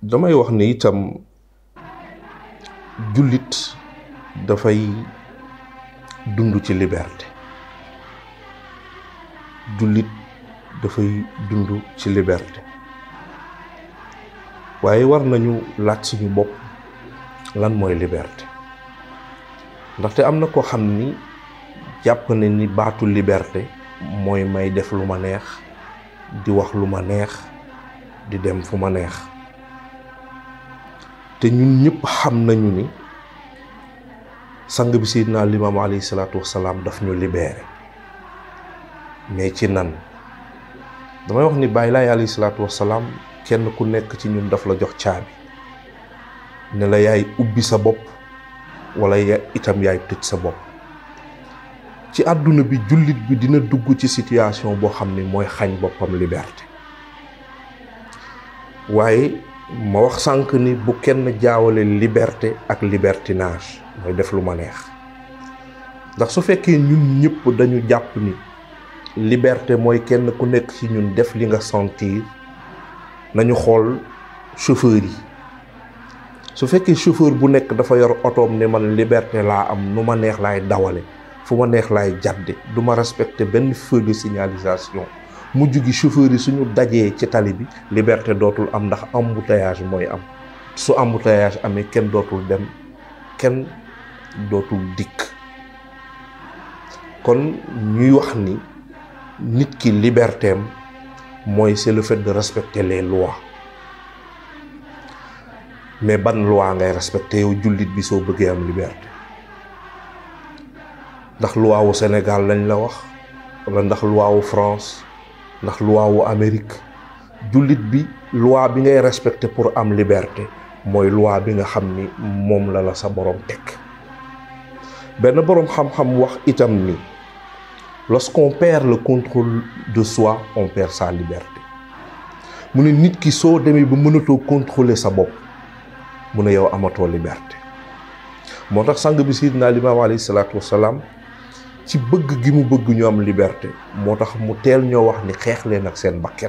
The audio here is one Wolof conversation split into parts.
damay wax ni itam jullit dafay dund ci liberté jullit dafay dund ci liberté waaye war nañu laaj suñu bopp lan mooy liberté ndaxte am na ko xam ni jàpp na ni baatu liberté mooy may def lu ma neex di wax lu ma neex di dem fu ma neex te ñun ñëpp xam nañu ni sang bi Seydina Limaamu alayhi salaatu wasalaam daf ñu libéré mais ci nan damay wax ni Baay Laay alayhi salaatu wasalaam kenn ku nekk ci ñun daf la jox caabi ne la yaay ubbi sa bopp wala ya itam yaay tëj sa bopp ci àdduna bi jullit bi dina dugg ci situation boo xam ni mooy xañ boppam liberté waaye ma wax sànq ni bu kenn jaawale liberté ak libertinage mooy def lu ma neex ndax su fekkee ñun ñëpp dañu jàpp ni liberté mooy kenn ku nekk ci ñun def li nga sentir nañu xool chauffeur yi su fekkee chauffeur bu nekk dafa yor otoom ne man liberté laa am nu ma neex laay dawale fu ma neex laay jàdde du ma respecté benn feu de signalisation mujj gi chauffeur yi suñu dajee ci tali bi liberté dootul am ndax embouteillage mooy am su embouteillage amee kenn dootul dem kenn dootul dikk kon ñuy wax ni nit ki libertéem mooy c'est le fait de respecter les lois mais ban loi ngay respecté yow jullit bi soo bëggee am liberté ndax loi wu Sénégal lañ la wax wala ndax loi wu France ndax loi wu Amérique jullit bi loi bi ngay respecté pour am liberté mooy loi bi nga xam ni moom la la sa borom teg benn boroom xam-xam wax itam ni lorsqu'on perd le contrôle de soi on perd sa liberté mu ne nit ki soo demee ba mënatoo contrôler sa bopp mu ne yow amatoo liberté moo tax sang bi Seydina Limaamu alayhi salaatu wasalaam ci bëgg gi mu bëgg ñu am liberté moo tax mu teel ñoo wax ni xeex leen ak seen bakket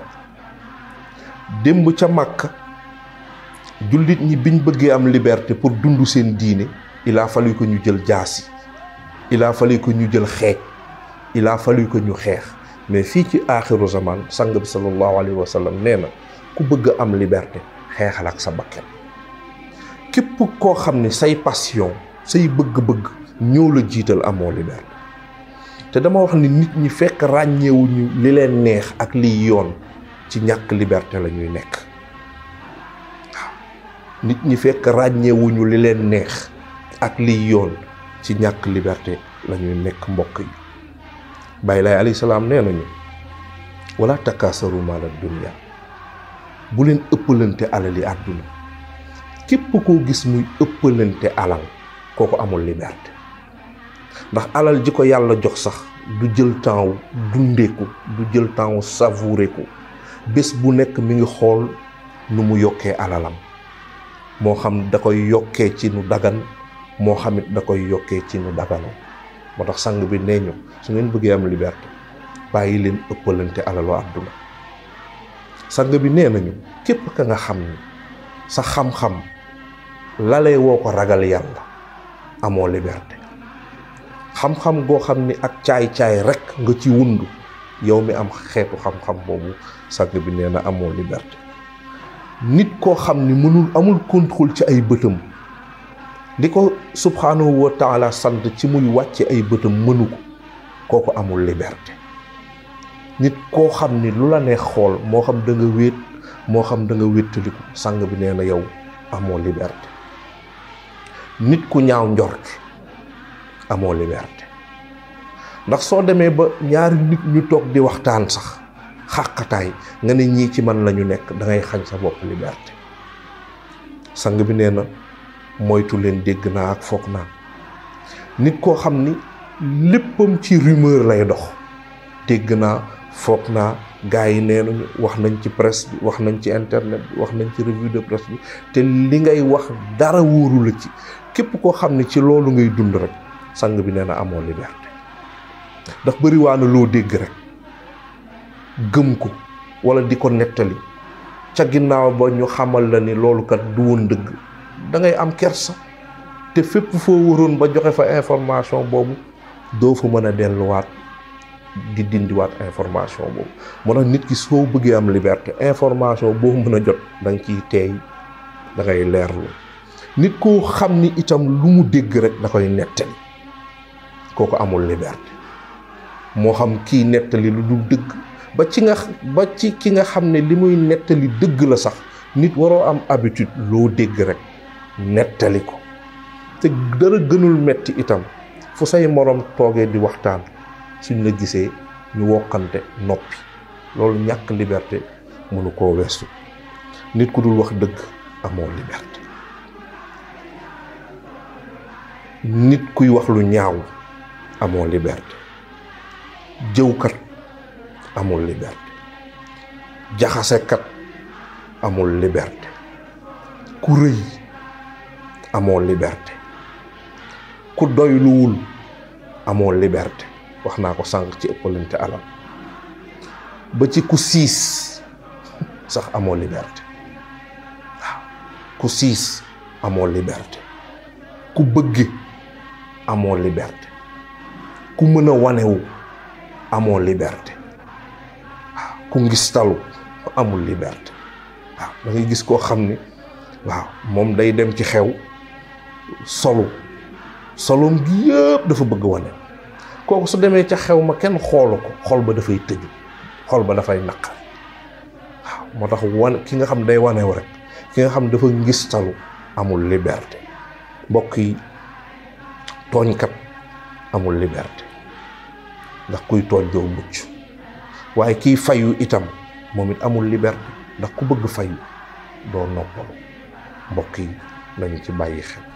démb ca Makka jullit ñi biñ bëggee am liberté pour dund seen diine il a fallu que ñu jël jaasi il a fallu que ñu jël xeej il a fallu que ñu xeex mais fii ci aaxiru zaman sang bi sallallahu alayhi wa sallam nee na ku bëgg am liberté xeexal ak sa bakket képp koo xam ne say passion say bëgg-bëgg ñoo la jiital amoo liberté te dama wax ni nit ñi fekk ràññeewuñu li leen neex ak liy yoon ci ñàkk liberté la ñuy nekk waaw nit ñi fekk ràññeewuñu li leen neex ak liy yoon ci ñàkk liberté la ñuy nekk mbokk yi Baay Laay alayhi salaam nee nañu wala takaasaru maala dunya bu leen ëppalante alali àdduna képp koo gis muy ëppalante alal kooku amul liberté ndax alal ji ko yàlla jox sax du jël temps wu dundeeku du jël temps wu savourer ko bés bu nekk mi ngi xool nu mu yokkee alalam moo xam da koy yokkee ci nu dagan moo xamit da koy yokkee ci nu dagano moo tax sang bi nee ñu su ngeen bëggee am liberté bàyyi leen ëppalante alalu àdduna sang bi nee nañu képp ka nga xam ni sa xam-xam lalee woo ko ragal yàlla amoo liberté xam-xam goo xam ni ak caay-caay rek nga ci wundu yow mi am xeetu xam-xam boobu sang bi nee na amoo liberté nit koo xam ni mënul amul contrôle ci ay bëtam li ko subhanahu wa taala sant ci muy wàcce ay bëtam mënu ko kooku amul liberté nit koo xam ni lu la neex xool moo xam da nga wéet moo xam da nga wéttaliku sang bi nee na yow amoo liberté nit ku ñaaw njort amoo liberté ndax soo demee ba ñaari nit ñu toog di waxtaan sax xàqataay nga ne ñii ci man lañu nekk da ngay xañ sa bopp liberté sang bi nee na moytu leen dégg naa ak foog naa nit koo xam ni léppam ci rumeur lay dox dégg naa foog naa gars yi nee nañu wax nañ ci presse bi wax nañ ci internet bi wax nañ ci revue de presse bi te li ngay wax dara wóoru la ci képp koo xam ne ci loolu ngay dund rek sang bi nee na amoo liberté ndax bëri waa na loo dégg rek gëm ko wala di ko nettali ca ginnaaw ba ñu xamal la ni loolu kat du woon dëgg da ngay am kersa te fépp foo waroon ba joxe fa information boobu doo fa mën a delluwaat di dindiwaat information boobu moo tax nit ki soo bëggee am liberté information boo mën a jot da nga ciy teey da ngay leerlu nit koo xam ni itam lu mu dégg rek da koy nettali kooku amul liberté moo xam kii nettali lu dul dëgg ba ci nga ba ci ki nga xam ne li muy nettali dëgg la sax nit waroo am habitude loo dégg rek nettali ko te dara gënul metti itam fu say moroom toogee di waxtaan suñ la gisee ñu wokkante noppi loolu ñàkk liberté mënu koo weesu nit ku dul wax dëgg amoo liberté nit kuy wax lu ñaaw amoo liberté jëwkat amul liberté jaxasekat amul liberté ku rëy amoo liberté ku doyluwul amoo liberté wax naa ko sànq ci ëppalante alal ba ci ku siis sax amoo liberté waaw ku siis amoo liberté ku bëgge amoo liberté ku mën a wanewu amoo liberté waaw ku ngistalu amul liberté waaw da ngay gis koo xam ni waaw moom day dem ci xew solu solom gi yëpp dafa bëgg wane kooku su demee ca xew ma kenn xoolu ko xol ba dafay tëju xol ba dafay naqar waaw moo tax wane ki nga xam day wanew rek ki nga xam dafa ngistalu amul liberté mbokk yi tooñkat amul liberté ndax kuy tooñ doo mucc waaye kiy fayu itam moom it amul liberté ndax ku bëgg fayu doo noppalu mbokk yi nañu ci bàyyi xel